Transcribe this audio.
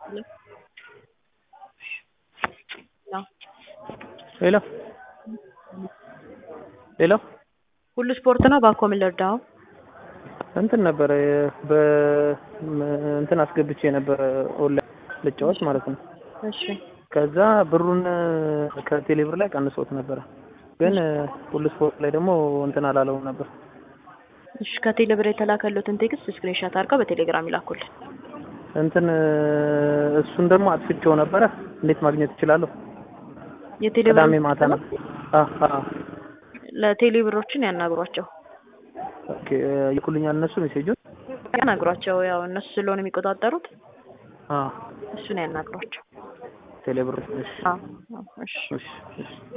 ሄሎ ሄሎ ሁሉ ስፖርት ነው። ባኮ ምን ልርዳው? እንትን ነበረ በ እንትን አስገብቼ ነበረ ኦንላይን ልጫወት ማለት ነው። እሺ ከዛ ብሩን ከቴሌብር ላይ ቀንሶት ነበረ፣ ግን ሁሉ ስፖርት ላይ ደግሞ እንትን አላለውም ነበር። እሺ ከቴሌብር የተላከሉትን ቴክስት ስክሪንሾት አድርገው በቴሌግራም ይላኩልን። እንትን እሱን ደግሞ አጥፍቼው ነበረ። እንዴት ማግኘት እችላለሁ? የቴሌብር ቅዳሜ ማታ ነው። አ አ ለቴሌብሮችን ያናግሯቸው ኦኬ ይልኩልኛል እነሱ ሜሴጁን። ያናግሯቸው። ያው እነሱ ስለሆነ የሚቆጣጠሩት አ እሱን ያናግሯቸው። ቴሌብር እሺ አዎ፣ አዎ፣ እሺ እሺ እሺ